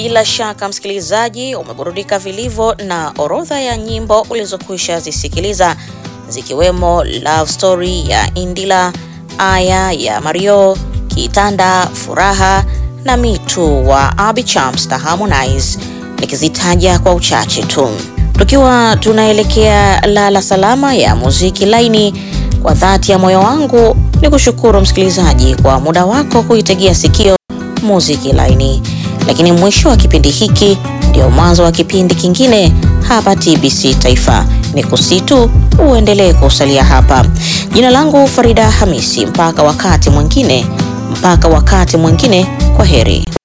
Bila shaka msikilizaji, umeburudika vilivyo na orodha ya nyimbo ulizokwisha zisikiliza zikiwemo Love Story ya Indila, Aya ya Mario, Kitanda, Furaha na Mitu wa Abby Chams na Harmonize, nikizitaja kwa uchache tu. Tukiwa tunaelekea lala salama ya muziki laini, kwa dhati ya moyo wangu ni kushukuru msikilizaji kwa muda wako kuitegea sikio muziki laini. Lakini mwisho wa kipindi hiki ndio mwanzo wa kipindi kingine hapa TBC Taifa. Ni kusitu uendelee kusalia hapa. Jina langu Farida Hamisi, mpaka wakati mwingine, mpaka wakati mwingine, kwa heri.